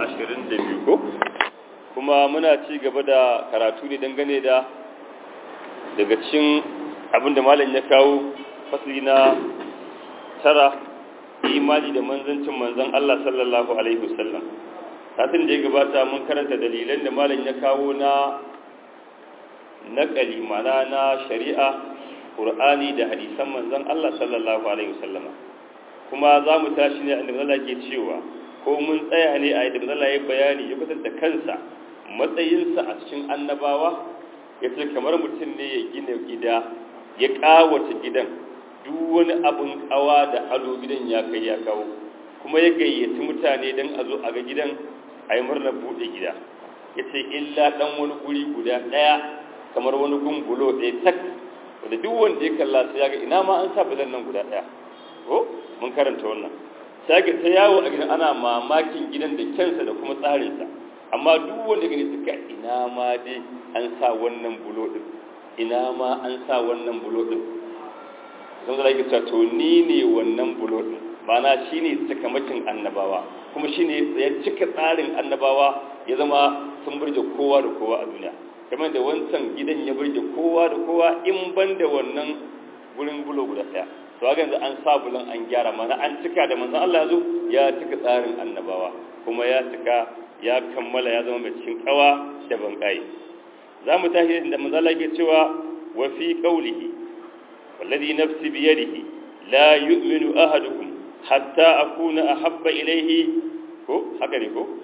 22 ko kuma muna ci gaba da karatu ne dangane da daga cikin abinda malam ya kawo fasli na tara imani da manzancin manzan Allah sallallahu alaihi wasallam satin da ya gabata mun karanta dalilan da malam ya kawo na naƙali mana na shari'a ƙur'ani da hadisan manzan Allah sallallahu alaihi wasallama kuma za mu tashi ne inda Allah ke cewa ko mun tsaya ne a yadda Allah ya bayani ya kusanta kansa matsayinsa a cikin annabawa ya ce kamar mutum ne ya gina gida ya ƙawata gidan duk wani abin ƙawa da ado gidan ya kai ya kawo kuma ya gayyaci mutane don a zo a ga gidan a yi murnar buɗe gida ya ce illa ɗan wani guri guda ɗaya kamar wani gungulo ɗaya tak wanda duk wanda ya kalla sai ya ga ina ma an sa bulan nan guda ɗaya ko mun karanta wannan sai ga ta yawo a gidan ana mamakin gidan da kyansa da kuma tsarinsa amma duk wanda gani suka ina ma dai an sa wannan bulo din ina ma an sa wannan bulo din sun zara yake to ni ne wannan bulo din mana shine cikamakin annabawa kuma shine ya cika tsarin annabawa ya zama sun burge kowa da kowa a duniya kamar da wancan gidan ya burge kowa da kowa in ban da wannan gurin bulo guda daya to haka yanzu an sa bulan an gyara mana an cika da manzon Allah ya zo ya cika tsarin annabawa kuma ya cika ya kammala ya zama mai cikin kawa da bankai za mu tashi da manzon Allah ke cewa wa fi qawlihi wallazi nafsi bi yadihi la yu'minu ahadukum hatta akuna ahabba ilayhi ko haka ne ko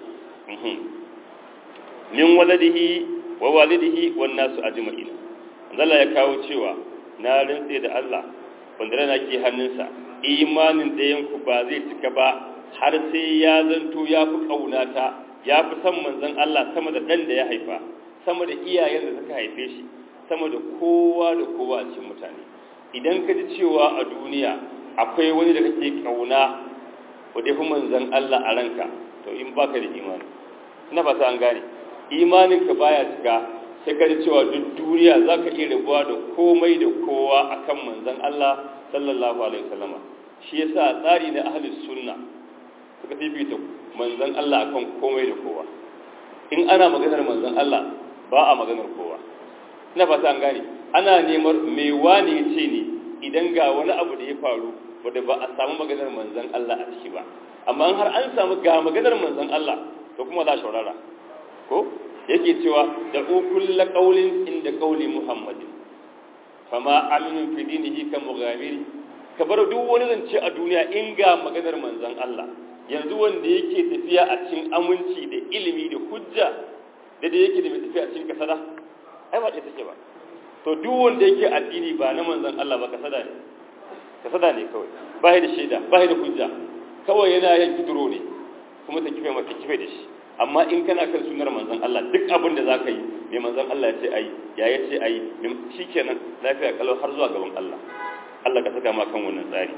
min waladihi wa walidihi wan nasu ajma'in Allah ya kawo cewa na rantse da Allah wanda rana ke hannunsa imanin ɗayanku ba zai cika ba har sai ya zanto ya fi ƙaunata ya fi san manzan Allah sama da ɗan da ya haifa sama da iyayen da suka haife shi sama da kowa da kowa a cikin mutane idan ka ji cewa a duniya akwai wani da kake ƙauna wadda fi manzan Allah a ranka to in baka da imani ina fata an gane imaninka baya cika sai ka ji cewa duk duniya za ka iya rabuwa da komai da kowa a kan manzan Allah sallallahu Alaihi wasallama shi ya sa tsari na ahalin sunna suka fifita manzan Allah a kan komai da kowa in ana maganar manzan Allah ba a maganar kowa ina fata an gane ana neman mai wani ya ce ne idan ga wani abu da ya faru wadda ba a samu maganar manzan Allah a ciki ba amma har an samu ga maganar manzan Allah to kuma za a shaurara ko yake cewa da ukulla qaulin inda qauli muhammadin fama aminu fi dinihi ka mughamiri ka bar duk wani zance a duniya in ga maganar manzon Allah yanzu wanda yake tafiya a cikin aminci da ilimi da hujja da da yake da mai tafiya a cikin kasada ai ba ce take ba to duk wanda yake addini ba na manzon Allah ba kasada ne kasada ne kawai ba da shaida ba da hujja kawai yana yanki duro ne kuma ta kife mata kife da shi amma in kana kan sunar manzon Allah duk abin da zaka yi mai manzon Allah ya ce ayi ya ya ce ayi shikenan lafiya kalau har zuwa gaban Allah Allah ka saka ma kan wannan tsari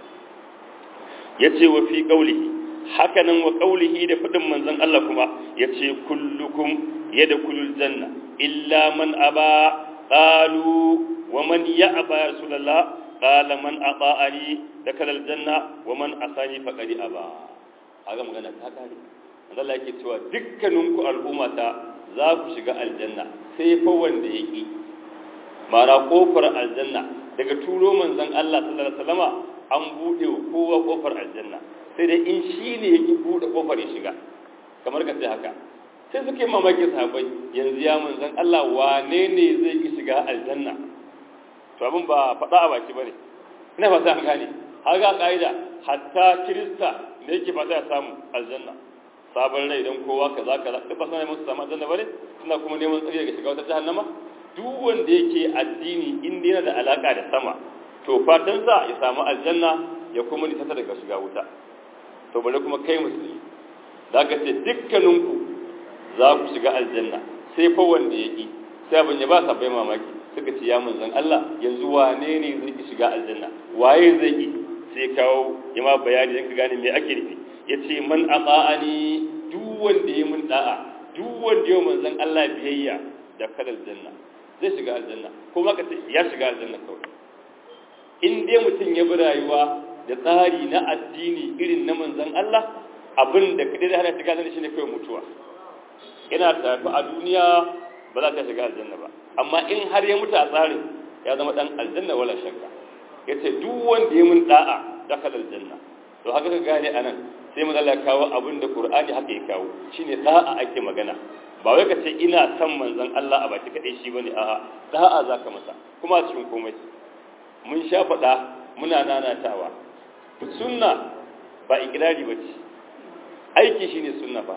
yace wa fi qawlihi hakanan wa qawlihi da fadin manzon Allah kuma yace kullukum yadkhulul janna illa man aba qalu wa man ya'ba ya rasulullah qala man ata'ani dakhala aljanna wa man asani faqad aba aga magana ta kare Allah yake cewa dukkaninku al'ummata za ku shiga aljanna sai fa wanda yake mara kofar aljanna daga turo manzon Allah sallallahu alaihi wasallama an bude wa kowa kofar aljanna sai dai in shi ne yake bude kofar ya shiga kamar ka ce haka sai suke mamaki sahabbai yanzu ya manzon Allah wane ne zai ki shiga aljanna to abin ba faɗa a baki bane ina fata an gane haga kaida hatta kirista ne yake fata ya samu aljanna sabon rai don kowa kaza kaza duk ba sanar musu samu aljanna bane suna kuma neman tsari daga shiga wata jahannama duk wanda yake addini in yana da alaka da sama to fatan sa ya samu aljanna ya kuma nisata daga shiga wuta to bare kuma kai musulmi da ka ce dukkaninku za ku shiga aljanna sai fa wanda yake sai abin ya ba sa bai mamaki suka ce ya manzon Allah yanzu wane ne zai shiga aljanna waye zai yi sai kawo ya ma bayani dan ka gane me ake nufi ya ce man ata'ani duk wanda ya mun da'a duk wanda ya manzon Allah biyayya da kadal janna zai shiga aljanna ko ma ka ce ya shiga aljanna kawai in dai mutum ya bi rayuwa da tsari na addini irin na manzon Allah abin da kadai da hana shiga aljanna shine kai mutuwa ina tafi a duniya ba za ta shiga aljanna ba amma in har ya mutu a tsarin ya zama dan aljanna wala shakka yace duk wanda ya mun da'a dakhala aljanna to haka ka gane anan sai mun Allah kawo abin da Qur'ani haka ya kawo shine da'a ake magana ba wai ka ce ina son manzon Allah a baki kadai shi bane a'a da'a zaka masa kuma cikin komai mun sha faɗa muna nanatawa sunna ba ikirari bace aiki shine sunna ba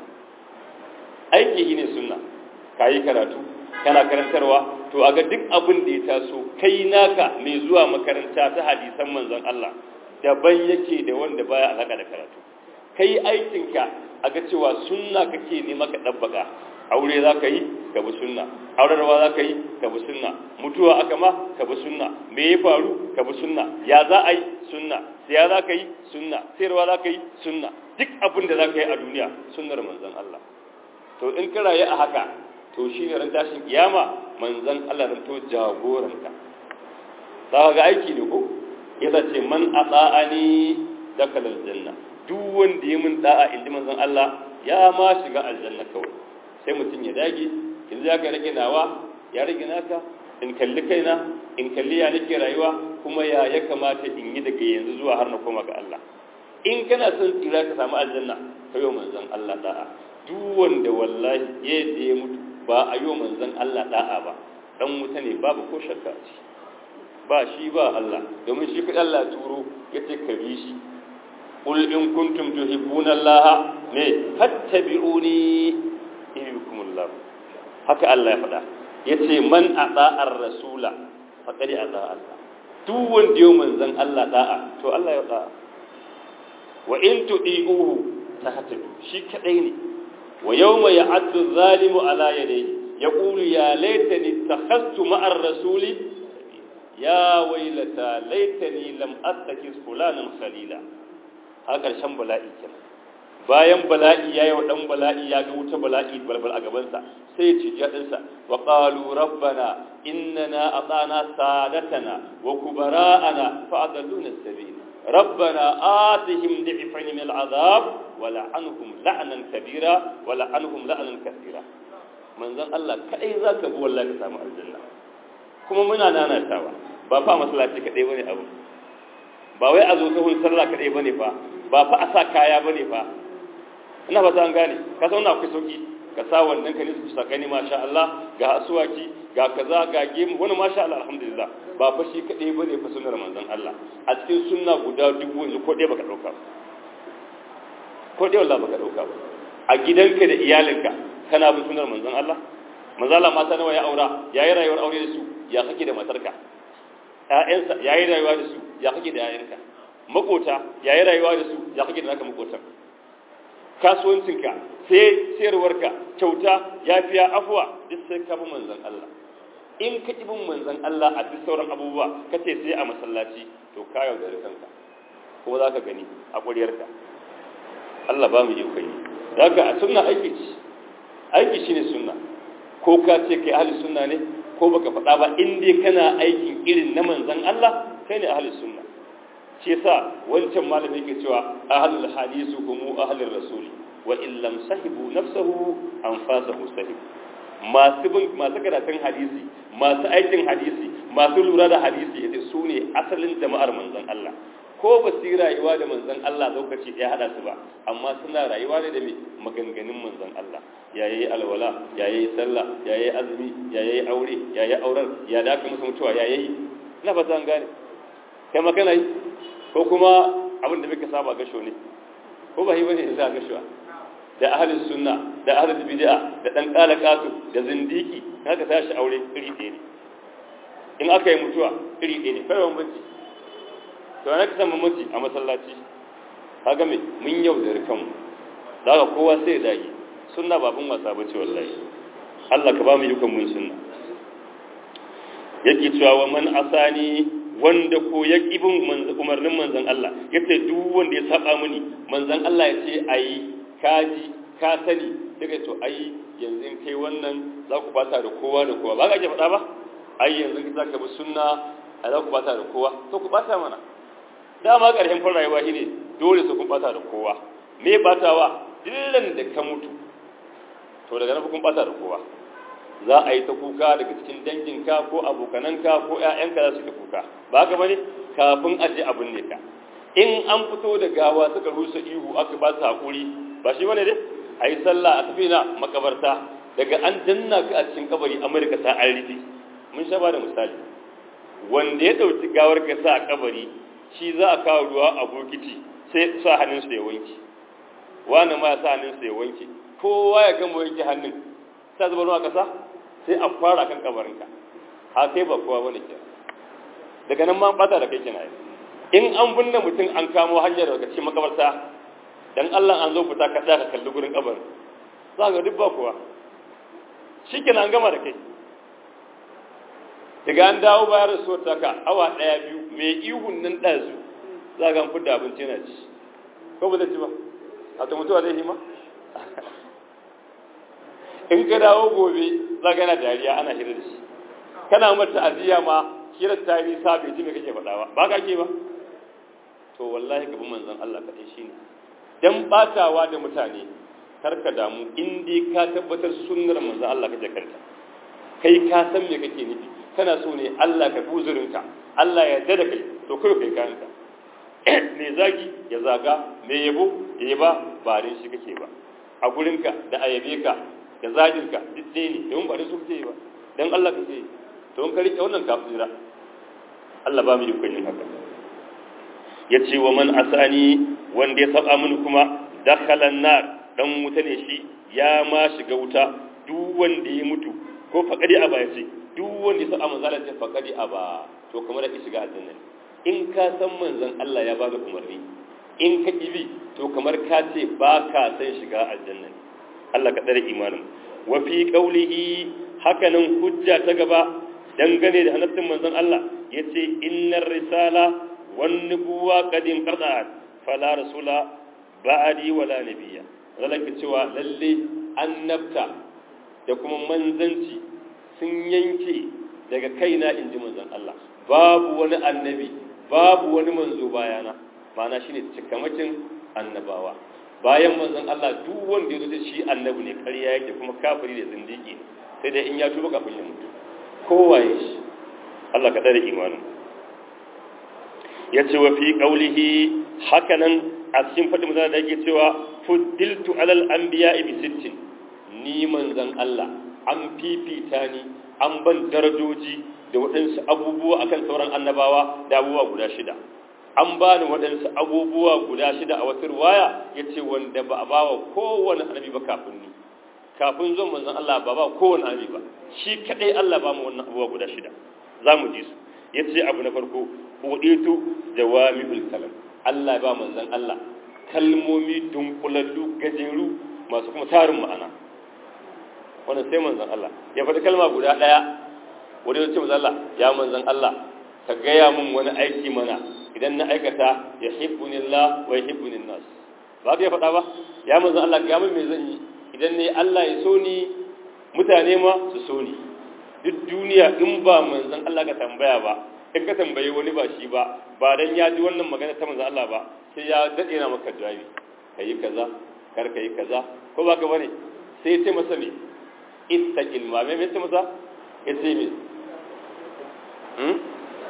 aiki shine sunna kayi karatu kana karantarwa to aga duk abin da ya taso kai naka mai zuwa makaranta ta hadisan manzon Allah daban yake da wanda baya alaka da karatu kai aikinka aga cewa sunna kake ne maka dabbaka aure za ka yi ka bi sunna aurarwa za ka yi ka bi sunna mutuwa aka ma ka bi sunna me ya faru ka bi sunna ya za a yi sunna siya za ka yi sunna sayarwa za ka yi sunna duk abin da za ka yi a duniya sunnar manzon Allah to in ka rayu a haka to shi ne ran tashin kiyama manzon Allah ran to jagoranka za ga aiki ne ko ya ce man ata'ani dakhala aljanna duk wanda ya mun da'a inji manzon Allah ya ma shiga aljanna kawai sai mutum ya dage in za ka rage nawa ya rage naka in kalli kaina in kalli ya nake rayuwa kuma ya ya kamata in yi daga yanzu zuwa har na koma ga Allah in kana son tsira ka samu aljanna ka yi manzon Allah da'a duk wanda wallahi yadda ya mutu ba a yi manzon Allah da'a ba dan wuta ne babu ko shakka ce ba shi ba Allah domin shi kaɗan Allah turo ya ce ka bi shi qul in kuntum tuhibbuna Allah ne fattabi'uni yuhibbukumullah haka Allah ya faɗa yace man ata'ar rasula faqad ata Allah duk wanda yau manzon Allah da'a to Allah ya da'a wa in tu'iuhu tahtadu shi kadai ne wa yawma ya'addu zalimu ala yadayhi yaqulu ya laitani takhastu ma'ar rasuli ya wailata laitani lam attakis fulanan khalila har karshen bala'i kenan bayan bala'i ya yi wa ɗan bala'i ya ga wuta bala'i balbal a gabansa sai ya ce jaɗinsa wa ƙalu rabbana innana atana sadatana wa kubara'ana fa'adalluna sabil rabbana atihim di'fayn min al'azab wa la'anhum la'nan kabira wa la'anhum la'nan kathira manzon Allah kai zaka bi wallahi ka samu aljanna kuma muna nanatawa ba fa masallaci kadai bane abu ba wai a zo sahun sallah kadai bane fa ba fa a sa kaya bane fa ina ba an gane ka san akwai sauki ka sa wannan ka nisu sakani masha Allah ga asuwaki ga kaza ga gemu wani masha Allah alhamdulillah ba fa shi kadai bane fa sunnar manzon Allah a cikin sunna guda dubu yanzu ko dai baka dauka ko dai wallahi baka dauka ba a gidanka da iyalinka kana bin sunnar manzon Allah manzon Allah mata nawa ya aura yayi rayuwar aure da su ya kake da matarka ƴaƴansa yayi rayuwa da su ya kake da ƴaƴanka makota yayi rayuwa da su ya kake da naka makotan kasuwancinka sai sayarwarka kyauta yafiya afuwa duk sai ka bi manzon Allah in ka ki bin manzon Allah a duk sauran abubuwa ka ce sai a masallaci to ka yaudare kanka kuma za ka gani a ƙuryarka Allah ba mu yi kai zaka a sunna aiki ce aiki shine sunna ko ka ce kai ahli sunna ne ko baka faɗa ba in dai kana aikin irin na manzon Allah kai ne ahli sunna shi yasa wancan malami yake cewa ahlul hadisu hum ahlur rasul wa in lam sahibu nafsuhu anfasahu sahib masu bin masu karatun hadisi masu aikin hadisi masu lura da hadisi yace su ne asalin jama'ar manzon Allah ko ba su yi rayuwa da manzon Allah lokaci ɗaya hada su ba amma suna rayuwa ne da me maganganun manzon Allah ya yi alwala ya yi sallah ya yi azumi ya yi aure ya yi auren ya da aka musu mutuwa ya yi ina ba zan gane kai ma kana yi ko kuma abin da muka saba gasho ne ko ba yi bane za gasho da ahlus sunna da ahlul bid'a da dan qalaqatu da zindiki kaga tashi aure iri ɗaya ne in aka yi mutuwa iri ɗaya ne kai bambanci to ana kasan mamaci a masallaci kaga me mun yaudari kanmu daga kowa sai ya dage sunna babun wasa bace wallahi Allah ka ba mu yukan mun sunna yake cewa wa man asani wanda ko ya bin umarnin manzon Allah yace duk wanda ya saba mini manzon Allah ya ce ayi kaji ka sani daga to ai yanzu kai wannan za ku bata da kowa da kowa ba ka ke faɗa ba ai yanzu za ka bi sunna a za ku bata da kowa to ku bata mana dama ƙarshen fara rayuwa shine dole su kun bata da kowa me batawa dillan da ka mutu to daga nan kun bata da kowa za a yi ta kuka daga cikin danginka ko abokananka ko ƴaƴanka za su ta kuka ba haka bane kafin a je abin ne ka in an fito da gawa suka rusa ihu aka ba su hakuri ba shi bane dai a yi sallah a tafi na makabarta daga an danna ka a cikin kabari amurka ta an rufe mun sha ba da misali wanda ya ɗauki gawar ka sa a kabari shi za a kawo ruwa a bokiti sai sa hannunsa ya wanke wani ma ya sa hannunsa ya wanke kowa ya gama wanke hannun sa zuba ruwa kasa sai a fara kan kabarinka ha kai ba kowa wani ke daga nan ma bata da kai kina yi in an binne mutum an kamo hanyar daga cikin makabarta dan Allah an zo fita ka tsaya ka kalli gurin kabarin za ga duk ba kowa shikenan an gama da kai daga an dawo bayar da suwar taka awa ɗaya biyu mai ihun nan ɗazu za ga an fidda abinci yana ci ko ba zai ci ba a ta mutuwa zai hima in ka dawo gobe za ga yana dariya ana hira da shi kana mata aziya ma hirar ta yi sa bai ji me kake faɗa ba ba ka ke ba to wallahi gaban manzon Allah kaɗai shine dan batawa da mutane karka damu in dai ka tabbatar sunnar manzon Allah kake kanta kai ka san me kake nufi kana so ne Allah ka buzurinka Allah ya yarda da kai to kai kai kanka me zagi ya zaga me yabo ya yaba ba rin shi kake ba a gurinka da ayabe ka da zagirka duk ɗaya ne don ba da su kake ba dan Allah kake to in ka rike wannan kafira Allah ba mu yi yin haka ya ce wa man asani wanda ya saba mini kuma dakhalan nar dan wuta ne shi ya ma shiga wuta duk wanda ya mutu ko faqadi aba ya ce duk wanda ya saba manzala ce faqadi aba to kamar da shiga aljanna in ka san manzon Allah ya bada umarni in ka kibi to kamar ka ce ba ka san shiga aljanna Allah ka tsare imanin wa fi qawlihi hakanan hujja ta gaba dangane da annabin manzon Allah yace innar risala wan nubuwa qad inqata'at fala rasula ba'di wala nabiyya zalaka cewa lalle annabta da kuma manzanci sun yanke daga kaina inji manzon Allah babu wani annabi babu wani manzo bayana ma'ana shine cikamakin annabawa bayan manzon Allah duk wanda ya zo shi annabi ne ƙarya yake kuma kafiri da zindiki sai dai in ya tuba kafin ya mutu kowaye shi Allah ka tsare imanin ya ce wa fi ƙaulihi hakanan a cikin faɗin mutane da yake cewa fuddiltu alal anbiya bi sittin ni manzan Allah an fifita ni an ban darajoji da waɗansu abubuwa akan sauran annabawa da abubuwa guda shida an ba ni waɗansu abubuwa guda shida a wata ruwaya ya ce wanda ba a ba wa kowane annabi ba kafin ni kafin zuwan manzan Allah ba ba kowane annabi ba shi kaɗai Allah ba mu wannan abubuwa guda shida za mu ji su ya ce abu na farko uɗitu jawami'ul kalam Allah ba manzan Allah kalmomi dunkulallu gajeru masu kuma tarin ma'ana wannan sai manzan Allah ya faɗi kalma guda ɗaya wani ya ce manzan Allah ya manzan Allah ka gaya mun wani aiki mana idan na aikata ya hibbuni Allah wa ya hibbuni nas ba ka ya faɗa ba ya manzan Allah ga mun me zan yi idan ne Allah ya so ni mutane ma su so ni duk duniya in ba manzan Allah ka tambaya ba in ka tambayi wani ba shi ba ba dan ya ji wannan magana ta manzan Allah ba sai ya dade na maka jawabi kayi kaza kar kayi kaza ko ba ka bane sai ya ce masa me istaqil ma me me ce masa ya ce me hmm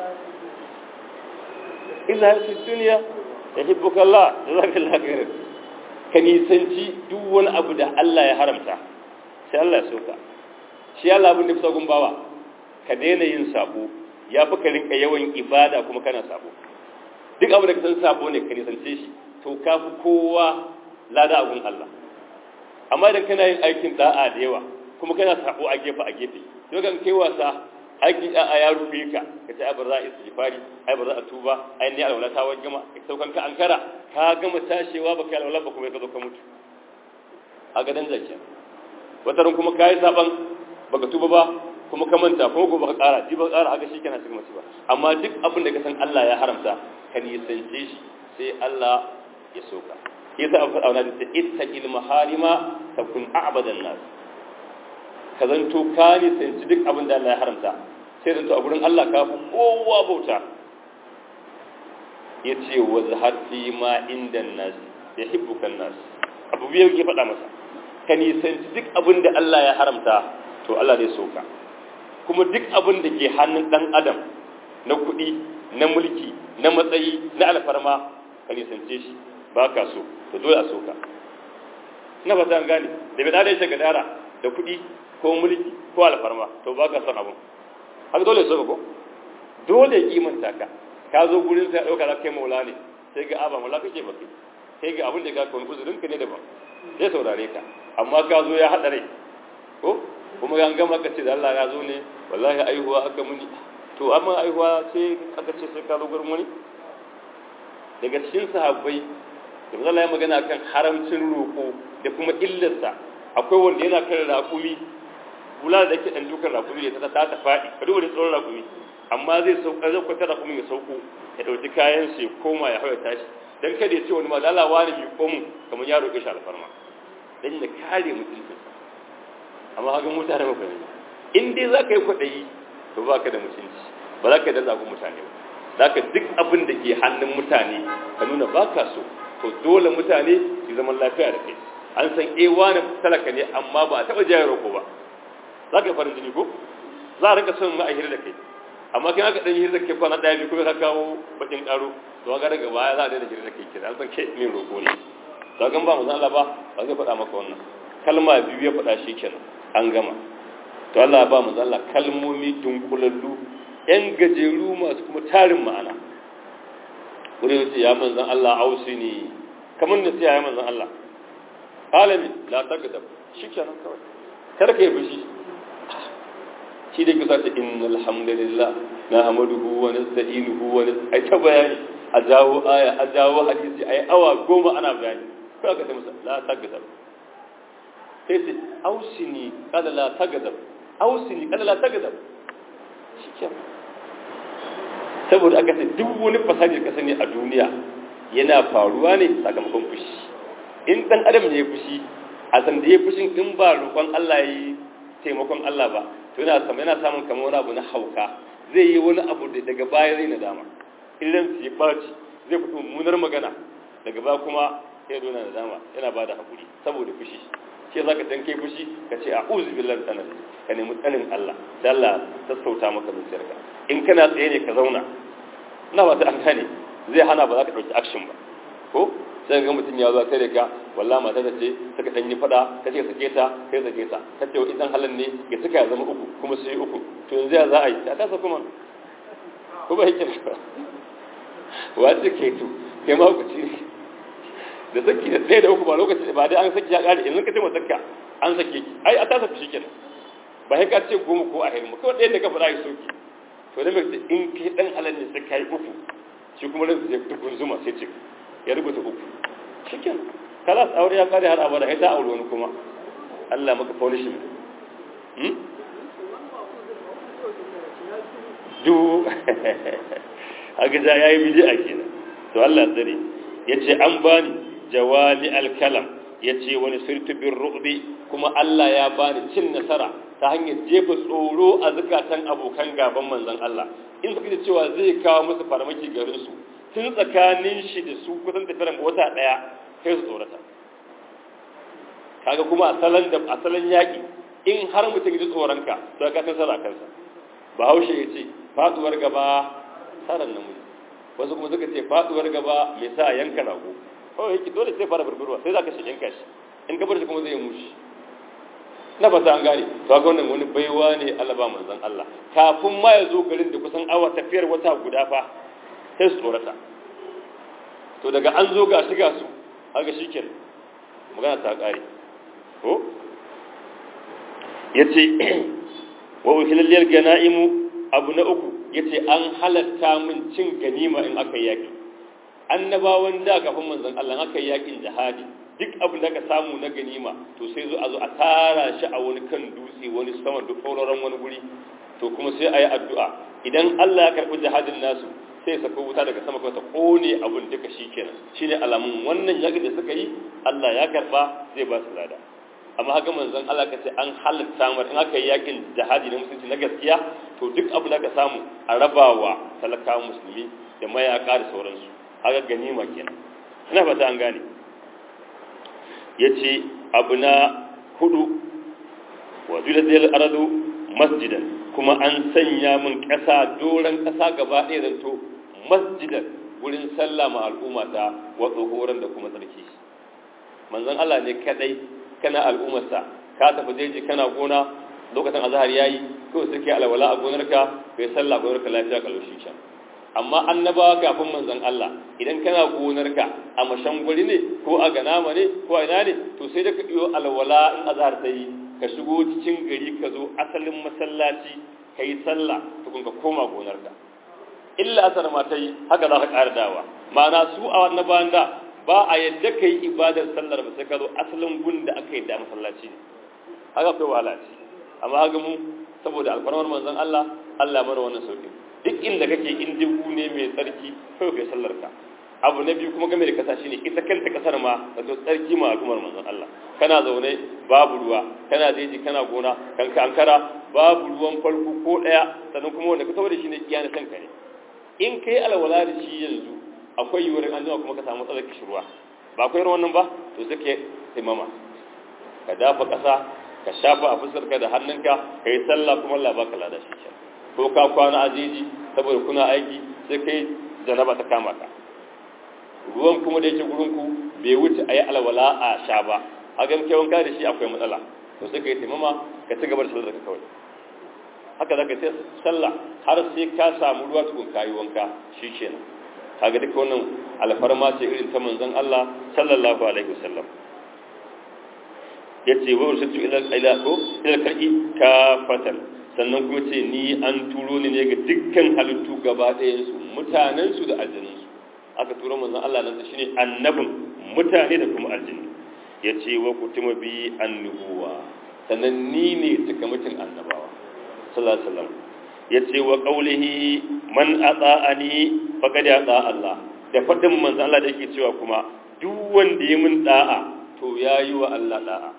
illa fi dunya yuhibbuka Allah jazakallahu khairan ka nisanci duk wani abu da Allah ya haramta sai Allah ya soka shi Allah abin da fi sagun bawa ka daina yin sabo ya fi ka rinka yawan ibada kuma kana sabo duk abu da ka san sabo ne ka nisance shi to ka fi kowa lada abun Allah amma idan kana yin aikin da'a da yawa kuma kana sabo a gefe a gefe to kan kai wasa aikin da'a ya rufe ka ka ce ai ba za a istighfari ai ba za a tuba ai ne alwala ta wajen gama ka saukan ka ankara ka gama tashewa baka yi alwala ba kuma ka zo ka mutu a gadan zakiya wataran kuma kayi saban baka tuba ba kuma ka manta kuma gobe ka ƙara ji ba ƙara haka shi kana cikin masu ba amma duk abin da ka san Allah ya haramta ka nisance shi sai Allah ya soka yasa abu faɗa wani da ittaqil maharima takun a'badan nas ka zanto ka nisanci duk abin da Allah ya haramta sai zanto a gurin Allah ka fi kowa bauta ya ce wa zahar fi ma inda nas yuhibbukan nas abu biyu yake faɗa masa ka nisanci duk abin da Allah ya haramta to Allah zai soka kuma duk abin da ke hannun dan adam na kuɗi na mulki na matsayi na alfarma ka nisance shi ba ka so to dole a soka na ba ta gane da bai dada shi gadara da kuɗi ko mulki ko alfarma to ba ka son abin haka dole so ko dole ya kimanta ka ka zo gurin sai dauka kai maula ne sai ga aba maula kake ba kai sai ga abin da ka kawai uzurin ka ne daban zai saurare ka amma ka zo ya hada rai ko kuma an gama ka ce da Allah ya zo ne wallahi aihuwa aka muni to amma aihuwa sai aka ce sai ka zo gurin wani daga cikin sahabbai da Allah ya magana kan haramcin roƙo da kuma illarsa akwai wanda yana kan raƙumi bula da yake dan dukan raƙumi da ta ta faɗi ka duba da tsoron raƙumi amma zai sauka zai kwata raƙumi ya sauko ya ɗauki kayan shi ya koma ya hawa tashi dan kada ya ce wani ma lalawa ne mai komu kamar ya roƙe shi alfarma dan ya kare mutuncin amma haka mutane ba ne in dai za ka yi kwaɗayi to ba ka da mutunci ba za ka yi da zagun mutane ba za ka duk abin da ke hannun mutane ka nuna ba ka so to dole mutane su zaman lafiya da kai an san eh wani talaka ne amma ba a taɓa jaya roƙo ba za ka yi farin jini ko za a rika son ma'ahir da kai amma kin aka dan yi da kai kwana ɗaya biyu kuma ka kawo bakin ƙaro to ga daga baya za a daina hira da kai kira an san ke min roƙo ne to ga ba mu san Allah ba ba zai faɗa maka wannan kalma biyu ya faɗa shi kenan an gama to Allah ba mu Allah kalmomi dunkulallu yan gajeru masu kuma tarin ma'ana wani yace ya manzan Allah ausini kamar da ya manzan Allah alami la tagadab shikenan kawai kada ka yi fushi shi da kusa ce innal hamdalillah na hamaduhu wa nasta'inuhu wa ai ta bayani a jawo aya a jawo hadisi ai awa goma ana bayani ko aka ce masa la tagadab sai ce ausini kada la tagadab ausini kada la tagadab shikenan saboda aka ce duk wani fasadi ka sani a duniya yana faruwa ne sakamakon fushi in dan adam ne ya fushi a san da ya fushin in ba roƙon Allah yi taimakon Allah ba to yana samu yana samun kamar wani abu na hauka zai yi wani abu da daga baya zai nadama idan su ya ɓaci zai fito mummunar magana daga baya kuma ya zo na nadama yana ba da haƙuri saboda fushi shi za ka dan kai fushi ka ce a uzu billahi tsanar ka nemi tsanin Allah da Allah sassauta maka zuciyarka in kana tsaye ne ka zauna ina ba ta an gane zai hana ba za ka ɗauki action ba ko sai ga mutum ya zo kai da ka wallahi mata ta ce suka dan yi fada ka ce sake ta kai sake ta ka ce idan halan ne ya suka ya zama uku kuma su yi uku to yanzu ya za a yi ta kasa kuma ko ba yake wa ce ke to kai ma ku ci da saki da tsaye da uku ba lokaci ba dai an saki ya kare yanzu ka ce matakka an sake ki ai a ta saki shikenan ba sai ka ce goma ko a hirma kawai ɗaya da ka faɗa ya soki to da mai in kai dan halan ne sai kai uku shi kuma ran zai dukun zuma sai ce ya rubuta uku shikin kalas aure ya kare har abada sai ta aure wani kuma Allah maka punishment hmm du haka ja yayi bid'a kenan to Allah tsare yace an bani jawami al-kalam yace wani sirtu bir ru'bi kuma Allah ya bani cin nasara ta hanyar jefa tsoro a zukatan abokan gaban manzon Allah in suka ji cewa zai kawo musu farmaki garin su tun tsakanin shi da su kusan tafiyar wata daya kai su tsorata kaga kuma asalan da asalan yaki in har mutum ji tsoronka to ka san sara kansa bahaushe ya ce faduwar gaba saran namiji wasu kuma suka ce faduwar gaba mai sa yanka rago oh yake dole sai fara burburwa sai zaka shi yanka shi in ka bar shi kuma zai mushi na fata an gane to ga wannan wani baiwa ne Allah ba manzon Allah kafin ma ya zo garin da kusan awa tafiyar wata guda fa sai su tsorata to daga an zo ga shiga su haka shikenan magana ta kare ko yace wa uhilal ganaimu abu na uku yace an halatta min cin ganima in aka yaki annabawan da kafin manzon Allah aka yakin jihadi duk abin da ka samu na ganima to sai zo a zo a tara shi a wani kan dutse wani sama duk sauraron wani guri to kuma sai a yi addu'a idan Allah ya karɓi jihadin nasu sai ya saka wuta daga sama ta kone abin duka shi kenan shine alamun wannan yakin da suka yi Allah ya karɓa zai ba su lada amma haka manzon Allah ka ce an halatta mar in aka yi yakin jihadi na musulunci na gaskiya to duk abin da ka samu a rabawa talakawa musulmi da mayaka da sauransu haka ganima kenan ina fata an gane yace abu na hudu wa zulatil ardu masjidan kuma an sanya min ƙasa doron ƙasa gaba ɗaya zanto masjidan wurin sallah ma al'umma ta wa tsohoran da kuma tsarki manzon Allah ne kadai kana al'ummarsa ka tafi jeji kana gona lokacin azhar yayi kawai suke alwala a gonarka kai sallah gonarka lafiya kalau shi sha amma annabawa kafin manzon Allah idan kana gonarka a mashangwari ne ko a ganama ne ko a ina ne to sai da ka iyo alwala in azhar ta yi ka shigo cikin gari ka zo asalin masallaci ka yi sallah tukun ka koma gonarka illa asar ma ta yi haka za ka ƙara dawa ma'ana su a wannan bayan da ba a yadda ka yi ibadar sallar ba sai ka zo asalin gun da aka yi da masallaci ne haka kai wahala ce amma haka mu saboda alfarmar manzon Allah Allah mana wannan sauki duk inda kake in dubu ne mai tsarki kai kai sallar ka abu na biyu kuma game da kasa shine ita kanta kasar ma da to tsarki ma al'ummar manzon Allah kana zaune babu ruwa kana jeji kana gona kan ka ankara babu ruwan farko ko daya sannan kuma wanda ka tawo da shi ne iya na kanka ne in kai alwala da shi yanzu akwai yiwuwar an kuma ka samu matsalar kishirwa ba akwai ruwan nan ba to sai ka taimama ka dafa kasa ka shafa a fuskarka da hannunka ka yi sallah kuma Allah baka lada shi ko ka kwana a jeji saboda kuna aiki sai kai janaba ta kama ka ruwan kuma da yake gurinku bai wuce a yi alwala a sha ba a ga muke wanka da shi akwai matsala to sai ka yi taimama ka ci gaba da sallar ka kawai haka za ka sai sallah har sai ka samu ruwa tukun kayi wanka shi kenan kaga duka wannan alfarma ce irin ta manzon Allah sallallahu alaihi wasallam yace wa ursitu ila ila ko ila karki kafatan sannan kuma ce ni an turo ni ne ga dukkan halittu gaba ɗayan su mutanen su da aljanun su aka turo manzon Allah nan shine annabin mutane da kuma aljini yace wa kutuma bi annubuwa sannan ni ne mutum annabawa sallallahu alaihi wasallam yace wa qawlihi man ata'ani faqad ata Allah da fadin manzon Allah da yake cewa kuma duk wanda ya mun da'a to yayi wa Allah da'a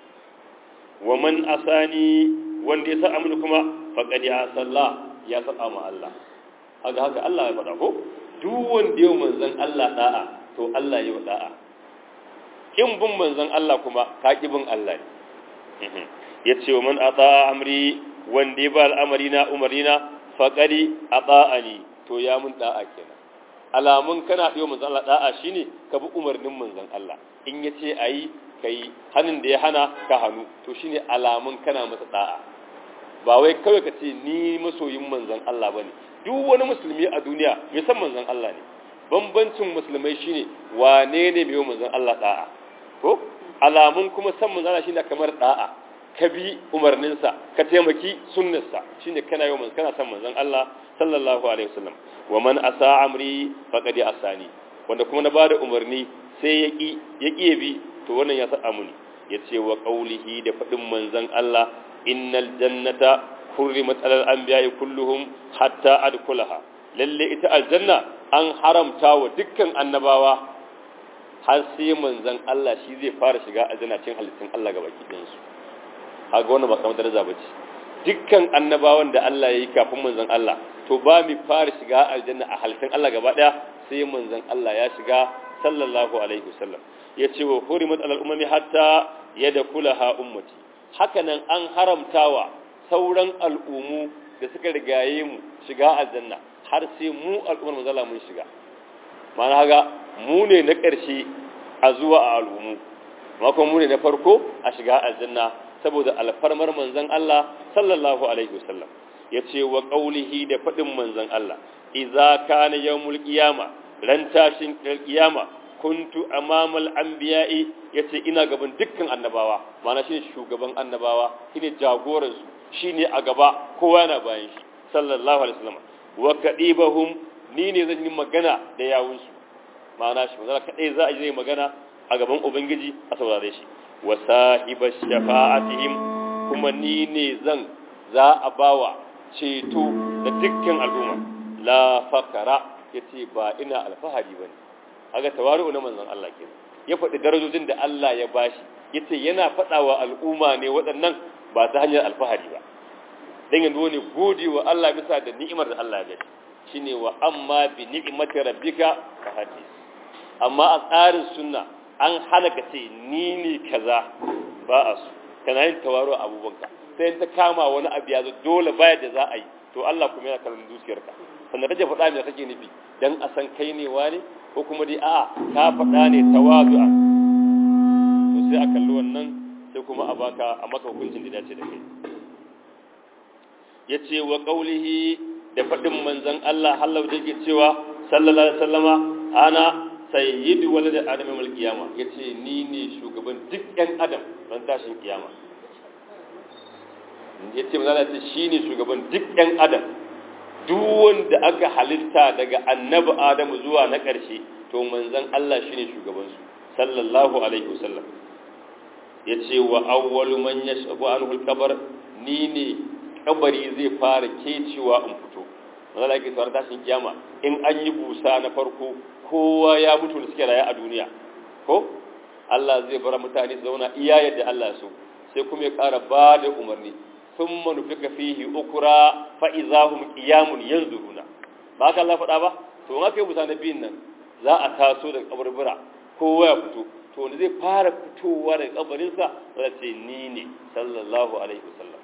wa man asani wanda ya sa amini kuma faqad ya salla ya saba ma Allah haka haka Allah ya faɗa ko duk wanda ya manzon Allah da'a to Allah ya da'a kin bin manzon Allah kuma ka ki bin Allah ne yace wa man ata amri wanda ya ba al'amari na umarina faqadi ata'ani to ya mun da'a kenan alamun kana biyo manzon Allah da'a shine ka bi umarnin manzon Allah in yace ayi kai hannun da ya hana ka hannu to shine alamun kana masa da'a ba wai kawai ka ce ni masoyin manzon Allah bane duk wani musulmi a duniya mai san manzon Allah ne bambancin musulmai shine wane ne mai manzon Allah da'a ko alamun kuma san manzon Allah shine kamar da'a ka bi umarninsa ka taimaki sunnarsa shine kana yau kana san manzon Allah sallallahu alaihi wasallam wa man asa amri faqad asani wanda kuma na bada umarni sai ya ki ya ki bi to wannan ya sa muni yace wa qaulihi da fadin manzon Allah innal jannata hurrimat alal anbiya'i kulluhum hatta adkhulaha lalle ita aljanna an haramta wa dukkan annabawa har sai manzon Allah shi zai fara shiga aljanna cin halittun Allah gaba ɗayan su kaga wannan ba kamar daraja bace dukkan annabawan da Allah ya yi kafin manzon Allah to ba mi fara shiga aljanna a halittun Allah gaba ɗaya sai manzon Allah ya shiga sallallahu alaihi wasallam yace wa hurimat alal umami hatta yadkhulaha ummati hakanan an haramtawa sauran al'umu da suka rigaye mu shiga aljanna har sai mu al'ummar manzala mun shiga ma'ana haga mu ne na ƙarshe a zuwa a al'umu kuma mu ne na farko a shiga aljanna saboda alfarmar manzon Allah sallallahu alaihi wasallam yace wa qaulihi da fadin manzon Allah idza kana yawmul qiyama ran tashin qiyama kuntu amamal anbiya'i yace ina gaban dukkan annabawa ma'ana shine shugaban annabawa shine jagoran su shine a gaba kowa yana bayan shi sallallahu alaihi wasallam wa kadibahum ni ne zan yi magana da yawun su ma'ana shi manzo kadai za a yi magana a gaban ubangiji a saurare shi wa sahiba shafa'atihim kuma ni ne zan za a bawa ceto da dukkan al'umma la fakara yace ba ina alfahari bane aga tawaru na manzon Allah ke ya faɗi darajojin da Allah ya bashi yace yana faɗawa al'umma ne waɗannan ba ta hanyar alfahari ba dan yanzu ne gode wa Allah bisa da ni'imar da Allah ya bashi shine wa amma bi ni'imati rabbika ka hadis amma a tsarin sunna an hana ka ce ni ne kaza ba a su kana yin tawaro a abubuwanka sai ta kama wani abu ya zo dole baya da za a yi to Allah kuma yana kallon zuciyarka sannan kake faɗa me kake nufi dan a san kai ne wani ko kuma dai a'a ka faɗa ne tawazu'a to sai a kalli wannan sai kuma a baka a maka hukuncin da dace da kai yace wa qaulihi da faɗin manzon Allah hallau da yake cewa sallallahu alaihi wasallama ana sayyidu walad adam yawm al-qiyama yace ni ne shugaban duk ɗan adam ran tashin kiyama yace manzon Allah ce shine shugaban duk ɗan adam duk wanda aka halitta daga annabi adamu zuwa na ƙarshe to manzon Allah shine shugaban su sallallahu alaihi wasallam yace wa awwalu man yashqu anhu al-qabr ni ne kabari zai fara kecewa in fito manzon Allah yake tsara tashin kiyama in an yi busa na farko kowa ya mutu da suke raye a duniya ko Allah zai bar mutane su zauna iya yadda Allah so sai kuma ya ƙara ba da umarni sun manufika fihi ukura fa'izahun ƙiyamun yanzu runa ba haka Allah faɗa ba to in aka yi busa na biyun nan za a taso daga kabarbura kowa ya fito to wanda zai fara fitowa daga kabarinsa za ce ni ne sallallahu alaihi wasallam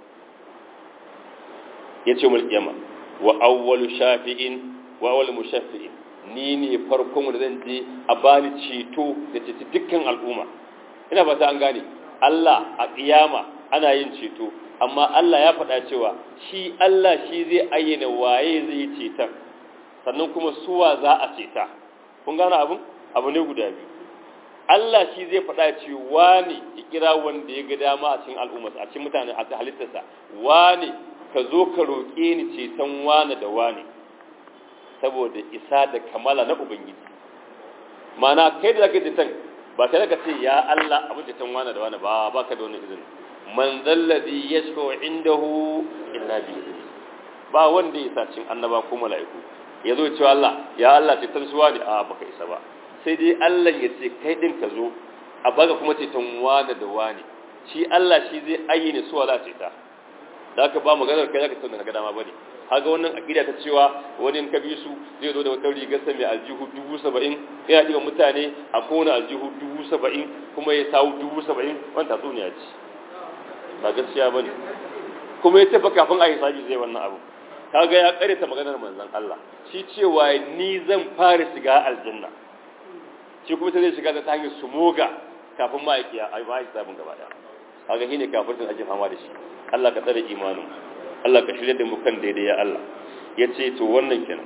ya ce mulkiyama wa awwalu shafi'in wa awwalu mushaffi'in ni ne farkon wanda zan je a bani ceto da ceci dukkan al'umma ina fata an gane Allah a kiyama ana yin ceto amma Allah ya faɗa cewa shi Allah shi zai ayyana waye zai yi ceton sannan kuma suwa za a ceta kun gane abin abu ne guda biyu Allah shi zai faɗa ce wani ya kira wanda ya ga dama a cikin al'umma a cikin mutane a halittarsa wani ka zo ka roƙe ni ceton wani da wani saboda isa da kamala na ubangiji mana kai da zaka ceton ba kai da ce ya Allah abin ceton wani da wani ba ba ka da wani izini man zalladhi yashfa'u indahu illa bi ba wanda ya sa cin annaba ko mala'iku ya zo cewa Allah ya Allah ceton suwa ne a baka isa ba sai dai Allah ya ce kai din ka zo a baka kuma ceton wani da wani shi Allah shi zai ayyana suwa za ce ta da aka ba maganar kai zaka tsauna ga dama bane haga wannan akida ta cewa wani in ka bi su zai zo da wata rigar sa mai aljihu 70 yana diba mutane a kowane aljihu 70 kuma ya sawu 70 wannan tatsuniya ce ba gaskiya bane kuma ya tafi kafin a yi sabi zai wannan abu kaga ya kare ta maganar manzon Allah shi cewa ni zan fara shiga aljanna shi kuma zai shiga ta hanyar sumoga kafin ma'aikiya a yi ba sabon gaba daya kaga shine kafirtin ake fama da shi Allah ka tsare imanin Allah ka shirya da mu kan daidai ya Allah yace to wannan kenan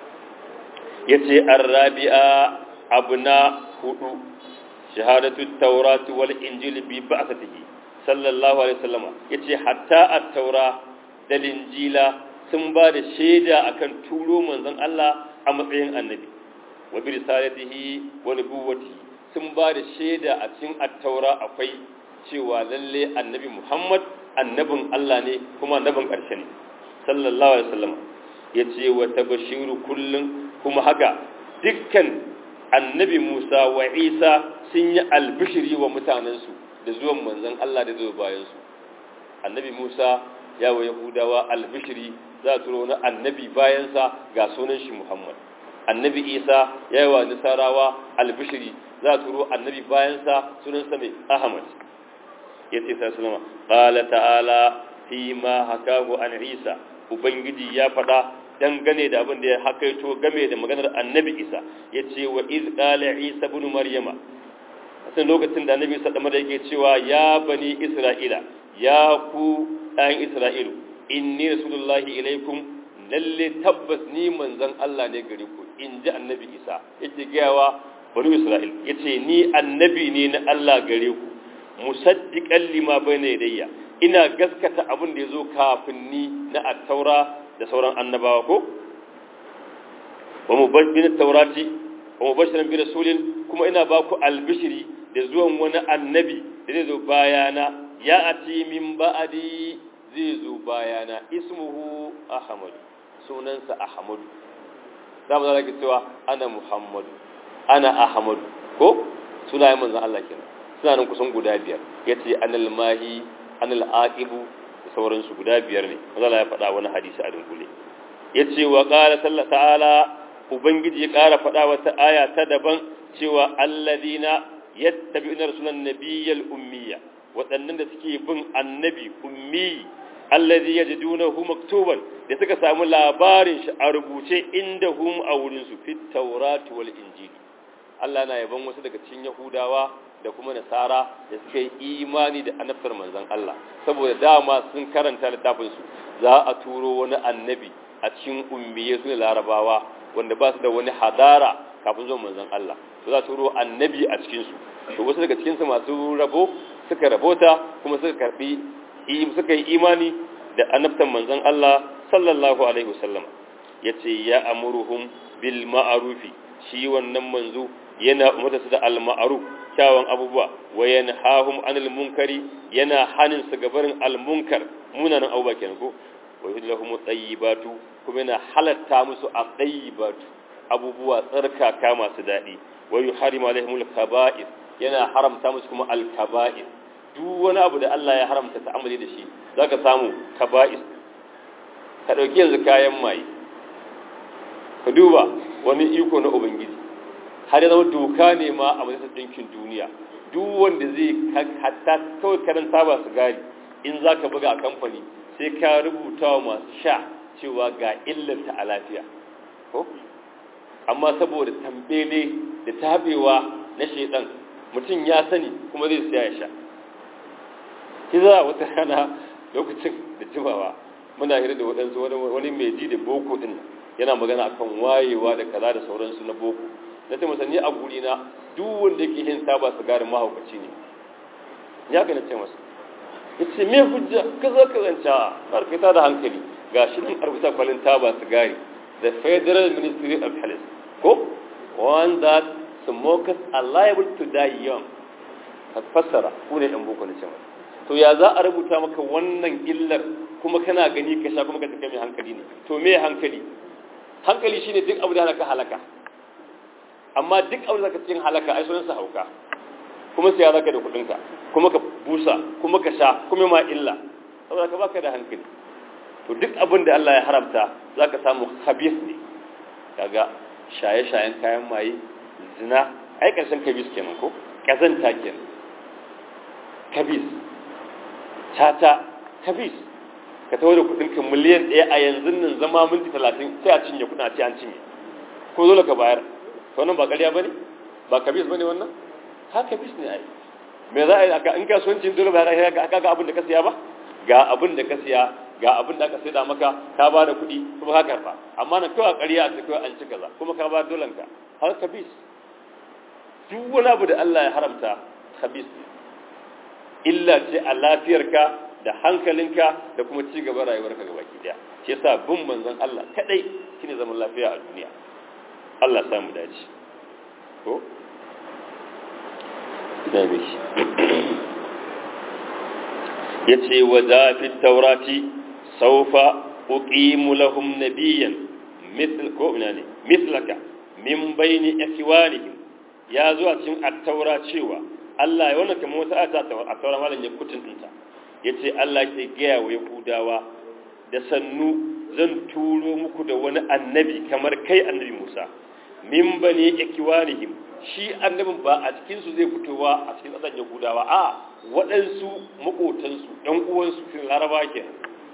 yace arabi'a abna hudu shahadatu tawrat wal injil bi ba'thatihi sallallahu alaihi wasallama yace hatta at-taura da injila sun ba da shaida akan turo manzon Allah a matsayin annabi wa bi risalatihi wa nubuwwatihi sun ba da shaida a cikin at-taura akwai cewa lalle annabi Muhammad annabin Allah ne kuma annabin ƙarshe ne sallallahu alaihi wasallam yace wa tabashiru kullun kuma haka dukkan annabi Musa wa Isa sun yi albishiri wa mutanensu da zuwan manzon Allah da zuwa bayan su annabi Musa ya wa Yahudawa albishiri za a turo na annabi bayansa ga sunan shi Muhammad annabi Isa ya wa Nasarawa albishiri za a turo annabi bayansa sunansa mai Ahmad yace sai sallama qala ta'ala fi ma hakahu an Isa ubangiji ya faɗa dangane da abin da ya hakaito game da maganar annabi Isa yace wa iz qala Isa ibn Maryama sai lokacin da annabi Isa da yake cewa ya bani Isra'ila ya ku ɗan Isra'ilu inni rasulullahi ilaikum lalle tabbas ni manzon Allah ne gare ku in ji annabi Isa yake gayawa bani Isra'il yace ni annabi ne na Allah gare ku musaddiqan lima bayna yadayya ina gaskata abin da yazo kafin ni na at-taura da sauran annabawa ko wa mubashirin taurati wa mubashiran bi rasulin kuma ina ba ku albishiri da zuwan wani annabi da zai zo bayana ya ati min ba'adi zai zo bayana ismuhu ahmad sunansa ahmad za mu zara cewa ana muhammadu ana ahmadu ko sunayen manzon Allah kenan suna nan kusan guda biyar ya ce anil mahi anil aqibu da sauransu guda biyar ne mazala ya faɗa wani hadisi a dunkule ya ce wa ƙara sallah ta'ala ubangiji ya ƙara faɗa wata aya ta daban cewa alladina yattabi'una rasulan nabiyyal ummiya waɗannan da suke bin annabi ummi allazi yajidunahu maktuban da suka samu labarin shi a rubuce inda hum a wurin su fit tawrati wal injili Allah na yaban wasu daga cikin Yahudawa da kuma Nasara da suka yi imani da annabtar manzon Allah saboda dama sun karanta littafin su za a turo wani annabi a cikin ummiye su larabawa wanda ba su da wani hadara kafin zuwa manzon Allah to za a turo annabi a cikin su to wasu daga cikin su masu rabo suka rabota kuma suka karbi suka yi imani da annabtan manzon Allah sallallahu alaihi wasallam yace ya amuruhum bil ma'rufi shi wannan manzo yana umarta su da al ma'ruf kyawun abubuwa wa yanhahum anil munkari yana hanin su gabarin al munkar munanan abubuwa kenan ko wa yuhillahum tayyibatu kuma yana halatta musu a tayyibatu abubuwa tsarkaka masu daɗi wa yuharimu alaihimul kaba'ir yana haramta musu kuma al kaba'ir duk wani abu da Allah ya haramta ta'amuli da shi zaka samu kaba'is ka dauki yanzu kayan maye ka duba wani iko na ubangiji har ya zama doka ne ma a majalisar ɗinkin duniya duk wanda zai hatta kawai karanta ba su gari in za ka buga a kamfani sai ka rubuta wa masu sha cewa ga illanta a lafiya ko amma saboda tambele da tabewa na shaidan mutum ya sani kuma zai siya ya sha kiza wata rana lokacin da jimawa muna hira da waɗansu wani mai ji da boko ɗin yana magana akan wayewa da kaza da sauransu na boko na ce masa ni a guri na duk wanda yake yin taba sigarin mahaukaci ne ya ga na ce masa ya ce me hujja kaza ka zanta barkata da hankali ga shi nan arbuta kwalin taba sigari the federal ministry of health ko one that smokers are liable to die young ka fassara ku ne dan boko na ce masa to ya za a rubuta maka wannan illar kuma kana gani ka sha kuma ka take mai hankali ne to me hankali hankali shine duk abu da halaka halaka amma duk abu da zaka cikin halaka ai sunan sa hauka kuma sai ya zaka da kudin ka kuma ka busa kuma ka sha kuma ma illa saboda ka baka da hankali to duk abin da Allah ya haramta zaka samu khabith ne kaga shaye-shayen kayan maye zina ai karshen kabis kenan ko kazanta kenan kabis tata kabis ka tawo da kudinka miliyan ɗaya a yanzu nan zama minti talatin sai a cinye kudin a ce an cinye ko dole ka bayar to wannan ba ƙarya ba ne ba kabis ba ne wannan ha kabis ne ai me za a yi aka in kasuwancin dole ba ka ga abin da ka siya ba ga abin da ka siya ga abin da aka sai da maka ka ba da kuɗi kuma ka karfa amma na kawai ƙarya a ce kawai an ci kaza kuma ka ba dolan ka har kabis duk wani abu da Allah ya haramta kabis ne illa ce a lafiyarka da hankalinka da kuma ci gaban rayuwarka gaba ki daya shi yasa bin manzon Allah kadai shine zaman lafiya a duniya Allah sa mu dace ko da miki yace wa za fi taurati sawfa uqimu lahum nabiyyan mithl ko ina ne mithlaka min bayni ikwanihim ya zo a cikin at-taura cewa Allah ya wannan kamar wata ata a taura malam ya kutun dinta yace Allah ke gaya wa Yahudawa da sannu zan turo muku da wani annabi kamar kai annabi Musa min bani ikwanihim shi annabin ba a cikin su zai fitowa a cikin ƙasar Yahudawa a waɗansu makotansu ɗan uwansu cikin Laraba kenan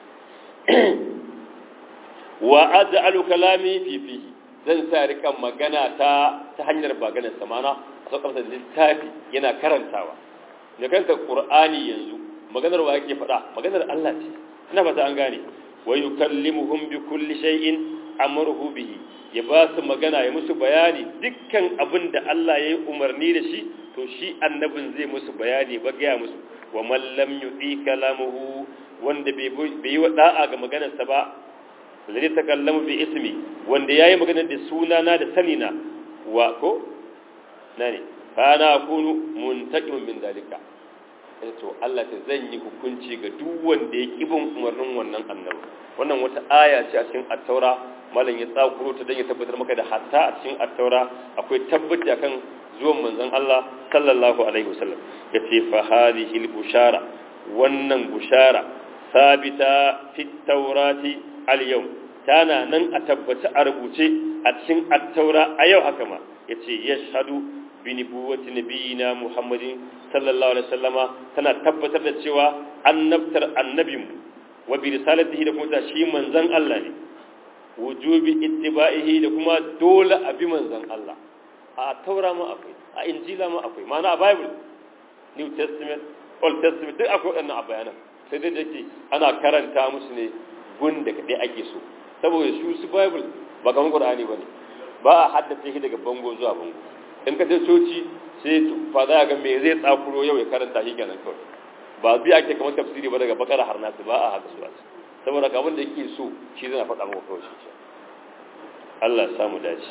wa aj'alu kalami fi fihi zan sa rika magana ta ta hanyar maganar samana a saukar da littafi yana karantawa da kanta qur'ani yanzu maganar wa yake faɗa maganar Allah ce ina fata an gane wa yukallimuhum bi kulli shay'in amruhu bihi ya ba su magana ya musu bayani dukkan abin da Allah ya yi umarni da shi to shi annabin zai musu bayani ba gaya musu wa man lam yu'i kalamuhu wanda bai yi wa da'a ga maganarsa ba zai takallamu bi ismi wanda yayi magana da sunana da sanina wa ko nane kana kunu muntaqimun min dalika to Allah ta zan yi hukunci ga duk wanda ya kibin umarnin wannan annabi wannan wata aya ce a cikin at-taura malam ya tsakuro ta dan ya tabbatar maka da hatta a cikin at-taura akwai tabbaci akan zuwan manzon Allah sallallahu alaihi wasallam yace fa hadhihi al-bushara wannan bushara sabita fi taurati al-yawm tana nan a tabbaci a rubuce a cikin at-taura a yau haka ma yace yashhadu bi nubuwati nabiyina Muhammadin sallallahu alaihi wasallama tana tabbatar da cewa annabtar annabinmu wa bi risalatihi da kuma shi manzon Allah ne wujubi ittiba'ihi da kuma dole a bi manzon Allah a taura ma akwai a injila ma akwai ma'ana a bible new testament old testament duk akwai waɗannan a bayanan sai dai dake ana karanta musu ne gun da kaɗai ake so saboda su su bible ba kamar qur'ani ba ne ba a haddace shi daga bango zuwa bango in ka je coci sai fa za ga me zai tsakuro yau ya karanta shi kenan kawai ba bi ake kamar tafsiri ba daga bakara har nasu ba a haka su ba saboda ka da yake so shi zai faɗa maka kawai shi Allah ya samu dace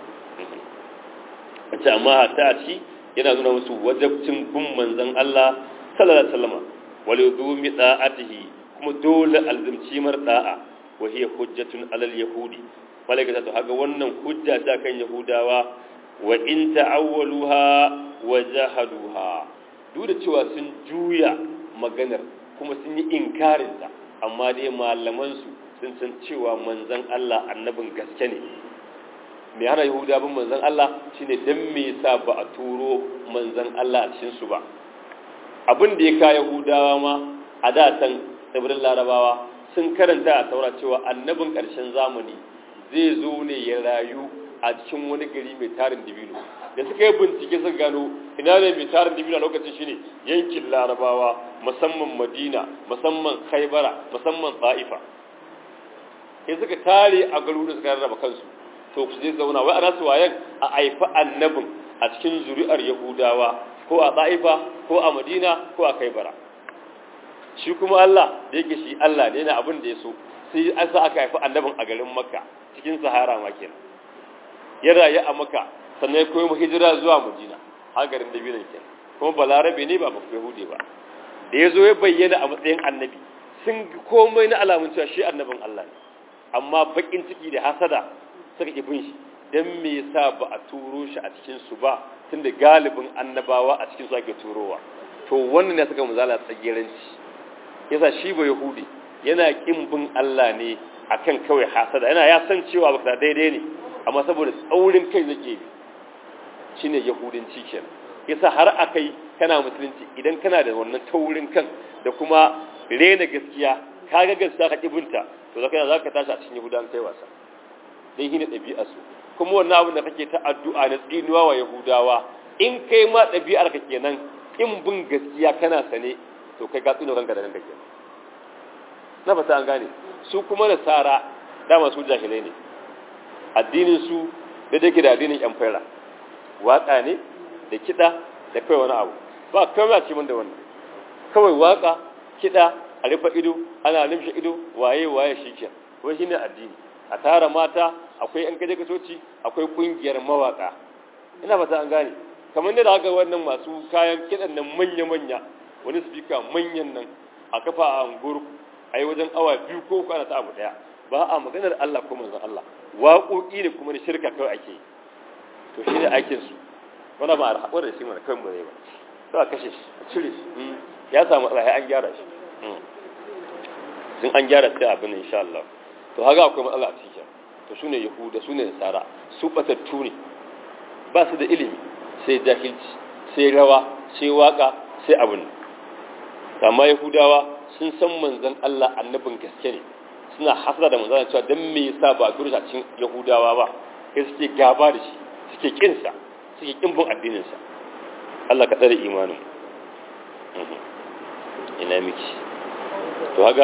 wace amma ta a ci yana nuna musu wajabcin bin manzon Allah sallallahu alaihi wasallam wal yudumi da'atihi kuma dole alzimci mar da'a wa hiya hujjatun alal yahudi malaika ta haga wannan hujja ta kan yahudawa wa in ta'awwaluha wa jahaduha duk da cewa sun juya maganar kuma sun yi inkarin ta amma dai malaman su sun san cewa manzon Allah annabin gaske ne me hana yahuda bin manzon Allah shine dan me yasa ba a turo manzon Allah a cikin su ba abin da ya ka yahudawa ma a da san tsibirin larabawa sun karanta a saura cewa annabin ƙarshen zamani zai zo ne ya rayu a cikin wani gari mai tarin dibino da suka yi bincike sun gano ina ne mai tarin dibino a lokacin shine yankin larabawa musamman madina musamman khaibara musamman ta'ifa sai suka tare a garuruwa suka rarraba kansu to su je zauna wai ana su wayan a aifa annabin a cikin zuri'ar yahudawa ko a ta'ifa ko a madina ko a khaibara shi kuma Allah da yake shi Allah ne na abin da ya so sai an sa aka haifi annabin a garin makka cikin sahara ma kenan ya rayu a makka sannan ya koyi mu hijira zuwa madina har garin da binan kenan kuma balarabe ne ba ba yahudi ba da ya zo ya bayyana a matsayin annabi sun komai na alamun cewa shi annabin Allah ne amma bakin ciki da hasada suka ki bin shi dan me yasa ba a turo shi a cikin su ba tunda galibin annabawa a cikin su ake turowa to wannan ne suka muzala tsagiranci yasa shi ba yahudi yana kin bin Allah ne akan kawai hasada yana ya san cewa ba daidai ne amma saboda tsaurin kai zake bi shine yahudinci kenan yasa har akai kana musulunci idan kana da wannan taurin kan da kuma rena gaskiya kaga gaskiya ka kibinta to zaka zaka tashi a cikin yahudan kai wasa dai shine dabi'ar su kuma wannan abin da kake ta addu'a na tsinuwa wa yahudawa in kai ma dabi'ar ka kenan in bin gaskiya kana sane to kai ka tsino ranka da ranka kenan na fata an gane su kuma nasara dama su jahilai ne addinin su da take da addinin yan fara waka ne da kida da kai wani abu ba kawai a cikin da wannan kawai waka kida a rufe ido ana limshe ido waye waye shikenan wai shine addini a tara mata akwai yan kaje kasoci akwai kungiyar mawaka ina fata an gane kamar da haka wannan masu kayan kidan nan manya manya wani speaker manyan nan a kafa a angurku a yi wajen awa biyu ko kwana ta abu daya ba a maganar Allah ko manzon Allah waƙoƙi ne kuma da shirka kawai ake yi to shi ne aikin su wanda ba a haɓar da shi mana kawai mu ba sai a kashe shi a cire shi ya samu matsala an gyara shi sun an gyara sai abin insha Allah to haka akwai matsala a cikin to su ne yahuda su ne nasara su batattu ne ba su da ilimi sai jahilci sai rawa sai waka sai abin amma yahudawa sun san manzon Allah annabin gaske ne suna hasada da manzon cewa dan me yasa ba a turo a cikin yahudawa ba kai suke gaba da shi suke kin sa suke kin bin addinin sa Allah ka tsare imanin ina miki to haka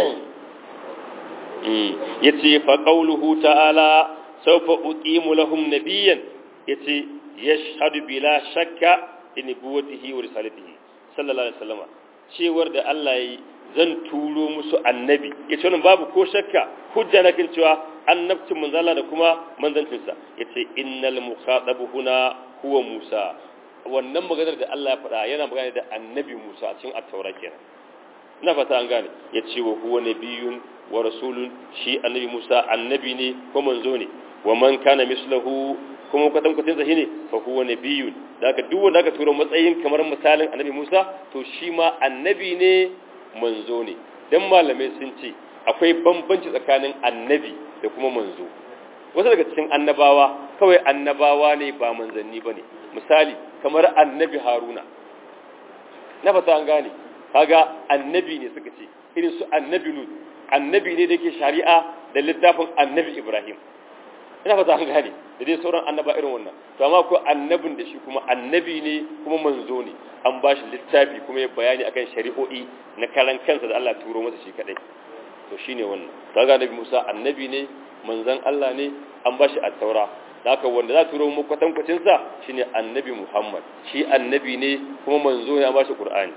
yace fa qawluhu ta'ala sawfa uqimu lahum nabiyyan yace yashhadu bila shakka in nubuwatihi wa risalatihi sallallahu alaihi wasallam cewar da Allah yi zan turo musu annabi yace wannan babu ko shakka hujja na kan cewa annabcin manzala da kuma manzancinsa yace innal mukhatabu huna huwa Musa wannan maganar da Allah ya faɗa yana magana da annabi Musa a cikin at-taura kenan ina fata an gane yace wa huwa nabiyyun wa rasulun shi annabi Musa annabi ne ko manzo ne wa man kana mislahu kuma kwatan kwatan sa shine fa huwa nabiyyun daga duk wanda aka tura matsayin kamar misalin annabi Musa to shi ma annabi ne manzo ne dan malamai sun ce akwai bambanci tsakanin annabi da kuma manzo wasu daga cikin annabawa kawai annabawa ne ba manzanni ba ne misali kamar annabi haruna na fata an gane kaga annabi ne suka ce irin su annabi lut annabi ne da ke shari'a da littafin annabi ibrahim ina fata an gane da dai sauran annaba irin wannan to amma ko annabin da shi kuma annabi ne kuma manzo ne an ba shi littafi kuma ya bayani akan shari'o'i na karan kansa da Allah turo masa shi kadai to shine wannan kaga annabi Musa annabi ne manzon Allah ne an ba shi at-taura haka wanda za turo mu kwatankwacin sa shine annabi Muhammad shi annabi ne kuma manzo ne an ba shi Qur'ani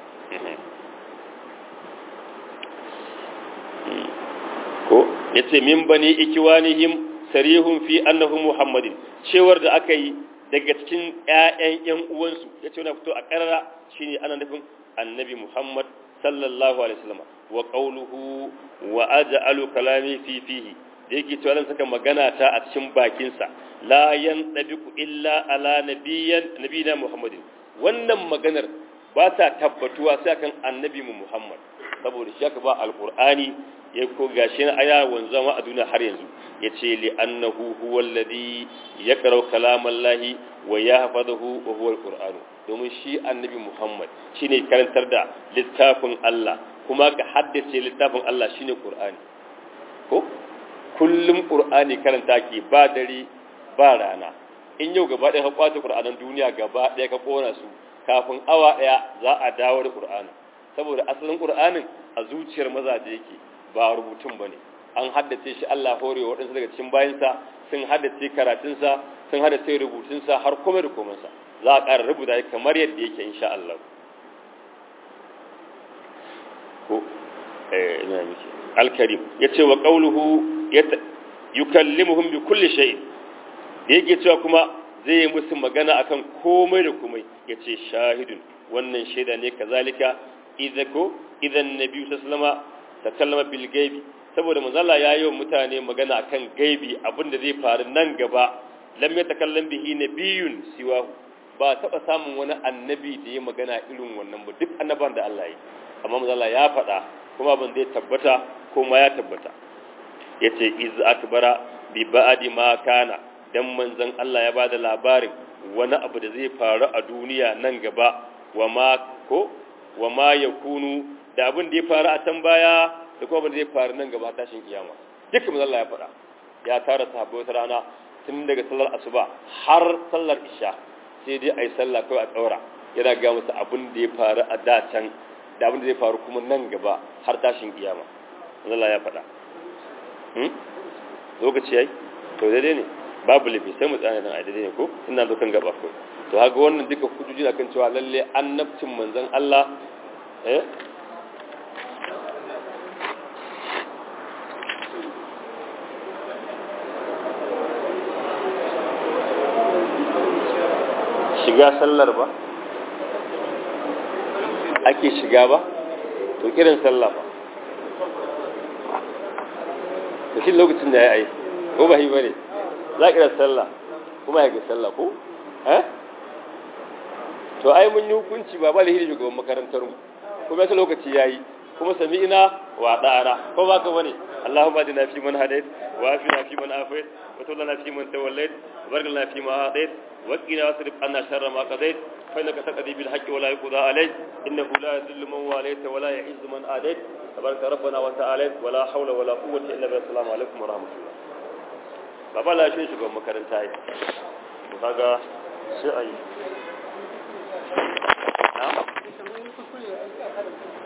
ko yace min bani ikiwanihim sarihun fi annahu muhammadin cewar da aka yi daga cikin ƴaƴan ƴan uwansu yace wannan fito a karara shine ana nufin annabi muhammad sallallahu alaihi wasallam wa qawluhu wa aj'alu kalami fi fihi da yake cewa zan saka magana ta a cikin bakin sa la yantabiqu illa ala nabiyyan nabiyina muhammadin wannan maganar ba ta tabbatuwa sai kan annabi mu muhammad saboda shi aka ba alqur'ani ya ko gashi na aya wanzama a duniya har yanzu ya ce li annahu huwa alladhi yaqra'u kalamallahi wa yahfazuhu wa huwa alqur'anu domin shi annabi Muhammad shine karantar da littafin Allah kuma ka haddace littafin Allah shine Qur'ani ko kullum Qur'ani karanta ke ba dare ba rana in yau gaba ɗaya ka kwace Qur'anan duniya gaba ɗaya ka kona su kafin awa ɗaya za a dawo da Qur'ani saboda asalin Qur'anin a zuciyar mazaje yake ba rubutun ba ne an haddace shi Allah hore waɗansu daga cikin bayansa sun haddace karatunsa sun haddace rubutunsa har komai da komansa za a ƙara rubuta shi kamar yadda yake insha Allah ko eh ina miki al-karim yace wa qawluhu yukallimuhum bi kulli shay'in da yake cewa kuma zai yi musu magana akan komai da komai yace shahidun wannan shaida ne kazalika idako idan nabi sallallahu alaihi wasallam takallama bil gaibi saboda manzala ya yi wa mutane magana akan gaibi abinda zai faru nan gaba lam ya takallam bihi nabiyun siwahu ba taba samun wani annabi da ya magana irin wannan ba duk annaban da Allah ya amma manzala ya faɗa kuma abin zai tabbata kuma ya tabbata yace iz akbara bi ba'di ma kana dan manzon Allah ya bada labarin wani abu da zai faru a duniya nan gaba wa ma ko wa ma yakunu da abin da ya faru a can baya da kuma abin da zai faru nan gaba tashin kiyama dukkan manzo Allah ya faɗa ya tara sahabbai wata rana tun daga sallar asuba har sallar isha sai dai ayi sallah kawai a tsaura yana ga musu abin da ya faru a da can da abin da zai faru kuma nan gaba har tashin kiyama manzo Allah ya faɗa hmm lokaci yayi to daidai ne babu lafi sai mu tsaya nan a daidai ne ko ina zo kan gaba ko to haka wannan duka hujjoji na kan cewa lalle annabcin manzon Allah eh shiga sallar ba ake shiga ba to kiran sallah ba da shi lokacin da ya yi ko ba yi ba ne za kiran sallah kuma ya ga sallah ko eh to ai mun yi hukunci ba ba lahiri shugaban makarantar mu kuma yasa lokaci yayi kuma sami'ina wa da'ana ko ba ka bane Allahumma adina fi man hadait wa afina fi man afait wa tawallana fi man tawallait wa barik lana fi ma atait wa qina wasrif anna sharra ma qadait fa innaka taqdi bil haqqi wa la yuqda alayk innahu la yadhillu man walayt wa la yu'izzu man adait tabaraka rabbana wa ta'ala wa la hawla wa la quwwata illa billah assalamu alaikum wa rahmatullah baba la shi shugaban makaranta yi kaga sai ayi na'am